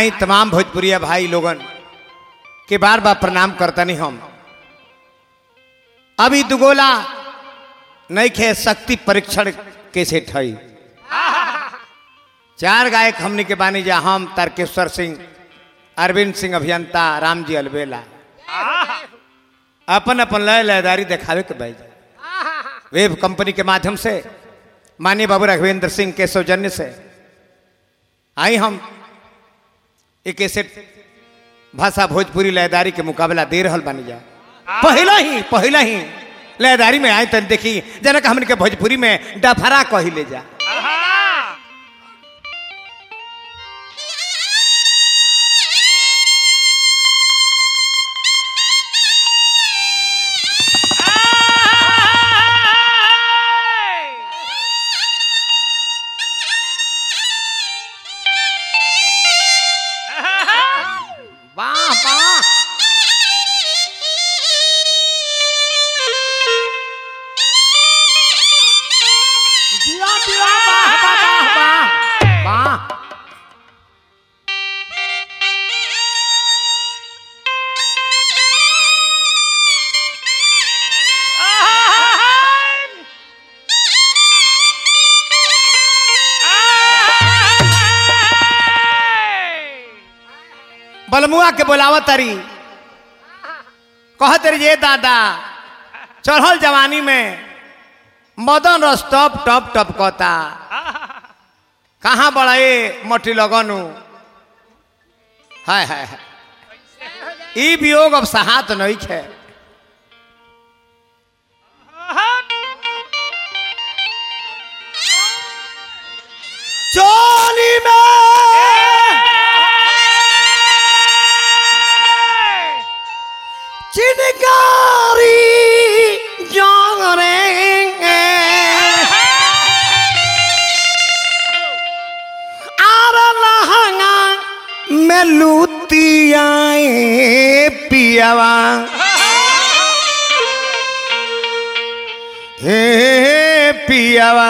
आई तमाम भोजपुरिया भाई लोगन के बार बार प्रणाम करता नहीं हम अभी दुगोला नहीं खे शक्ति परीक्षण कैसे ठई चार गायक हमने के बानी जा हम तारकेश्वर सिंह अरविंद सिंह अभियंता राम जी अलबेला अपन अपन लय लयदारी दिखावे के भाई वेब कंपनी के माध्यम से माननीय बाबू राघवेंद्र सिंह के सौजन्य से आई हम एक ऐसे भाषा भोजपुरी लयदारी के मुकाबला दे रहल बानी जा पहला ही पहला ही लयदारी में आए तन देखी जनक हमन के भोजपुरी में डफरा कही ले जा वाह वाह जिया जिया वाह वाह वाह वाह वाह बलमुआ के बोलावा तारी कह तरी ये दादा चढ़ल जवानी में मदन रस टप टप टप कहता कहाँ बड़े मटी लगनु हाय हाय हाय ई वियोग अब सहात नहीं खे चोली में चिनकारी जाने आर लहंगा में लुतियाए पियावा हे पियावा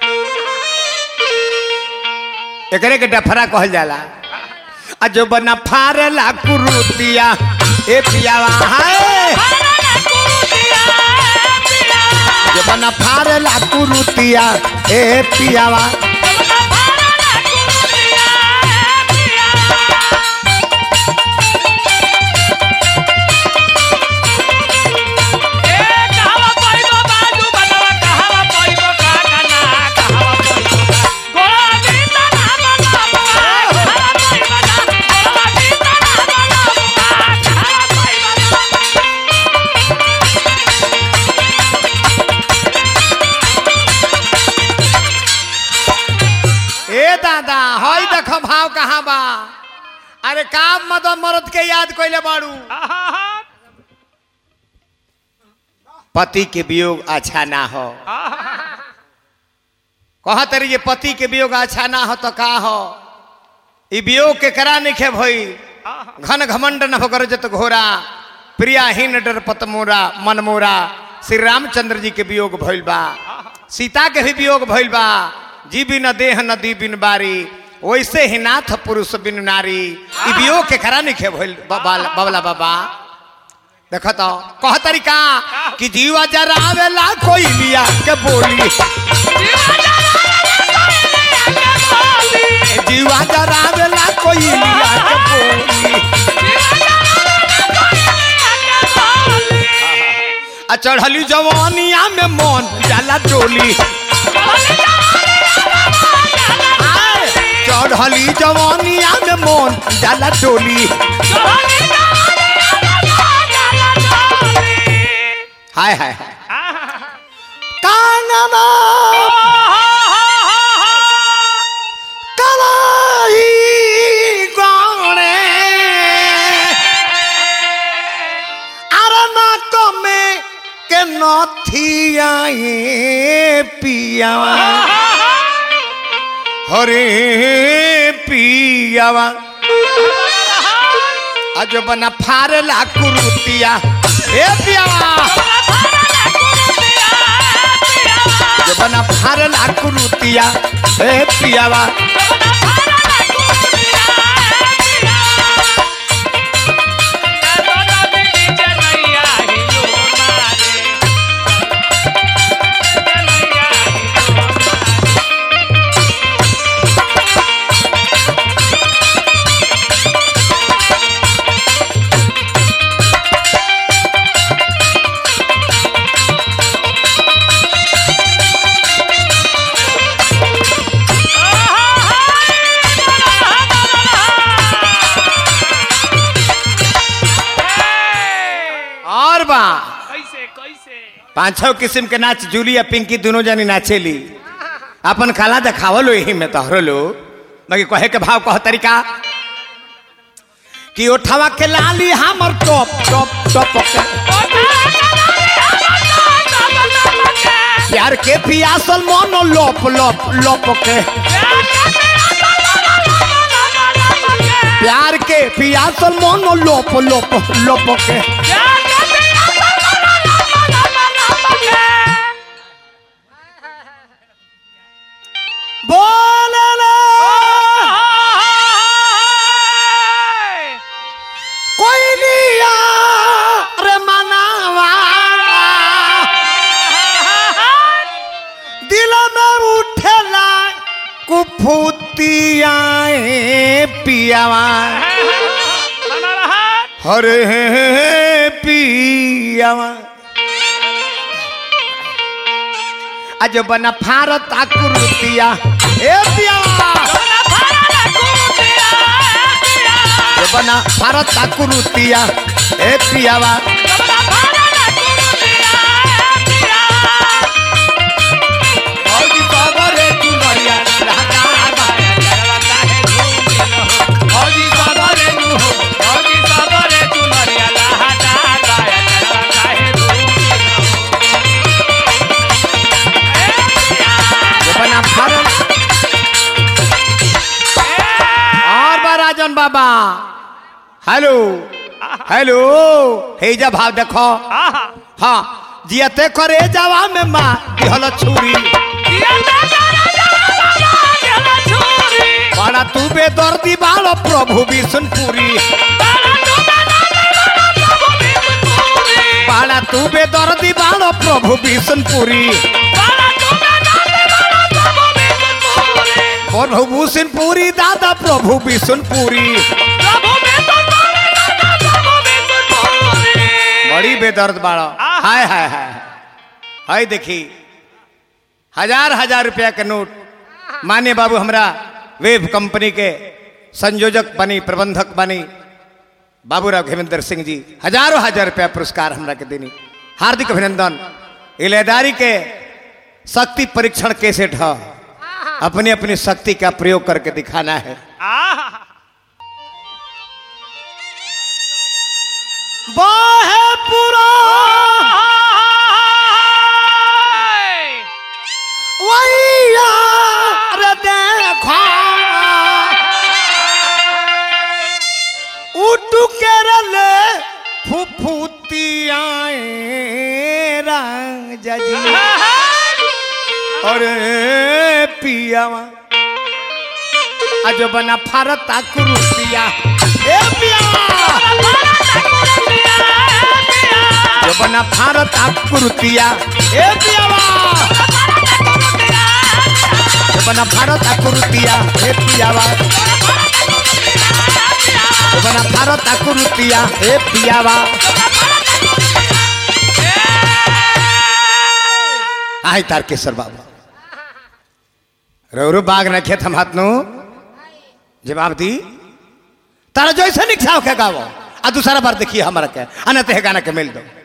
एकरे के डफरा कहल जाला आ जो बना फारेला कुरुतिया ए पियावा हाय जो बना फारेला कुरुतिया ए पियावा ए दादा हई देख भाव कहाँ बा अरे काम मदन मरद के याद कइले बाड़ू पति के वियोग अच्छा ना हो कह तरी ये पति के वियोग अच्छा ना हो तो का हो ई वियोग के करा नहीं खे भई घन घमंड न होकर जत घोरा प्रियाहीन डर पतमोरा मनमोरा श्री रामचंद्र जी के वियोग भइल बा सीता के भी वियोग भइल बा जी बिन देह नदी बिन बारी वैसे ही नाथ पुरुष बिन नारी ई वियोग के करा नहीं खे भइल बाबा बाबला बाबा देख तो कह तरीका कि जीवा जरावेला कोई लिया के बोली जीवा जरावेला कोई लिया के बोली आ चढ़ली जवानिया में मन जाला डोली आय, चढ़ली जवानिया में मन जाला डोली हाय हाय हाय कांगना कलाई गौड़े अरना कमे के नथियाए पियावा हरे पियावा आज बना फारेला कुरुतिया ए पियावा जब बना फारेला कुरुतिया ए पियावा कैसे पांच छह किस्म के नाच जूली या पिंकी दोनों जनी नाचेली अपन खाला देखावलो यही में तोहरो लो बाकी कहे के भाव कह तरीका कि ओठवा के लाली हमर टॉप टॉप टॉप के प्यार के पियासल मोनो लोप लोप लोप के प्यार के पियासल मोनो लोप लोप लोप के बोले कोई लिया रे मनावा दिल में उठेला कुफुतियाए पियावा हरे पियावा आज बना भारत आकृतिया ए पियावा जो बना भारत आकृतिया ए पियावा औजी सबरे चुनरिया लहकार बाया चरवा काहे घूमिल हो औजी सबरे नु हो जो बना भारत और बा राजन बाबा हेलो हेलो हेजा भाव देखो हाँ जियते करे जावा में माँ दिहल छुरी बड़ा तू बेदर्दी बालो प्रभु विष्णुपुरी बड़ा तू बेदर्दी बालो प्रभु विष्णुपुरी प्रभु विष्णुपुरी दादा प्रभु विष्णुपुरी बड़ी बेदर्द बाड़ो हाय हाय हाय हाय देखी हजार हजार रुपया के नोट मान्य बाबू हमरा वेब कंपनी के संयोजक बनी प्रबंधक बनी बाबूराव घेमेंद्र सिंह जी हजारों हजार रुपया पुरस्कार हमरा के देनी हार्दिक अभिनंदन इलेदारी के शक्ति परीक्षण कैसेट है अपनी अपनी शक्ति का प्रयोग करके दिखाना है बाहे पूरा वैया रे देखो उठू के रले फुफुतियाए रंग जजी अरे पियावा अजो बना फारत कुरुतिया ए पियावा जो बना भारत आकृतिया ए पियावा जो बना भारत आकृतिया ए पियावा जो बना भारत आकृतिया ए पियावा आई तारकेश्वर बाबा रोरू बाग न खेत हम हाथ नु जवाब दी तारा जैसे निक्षाव के गावो आ दूसरा बार देखिए हमारा के अनत है गाना के मिल दो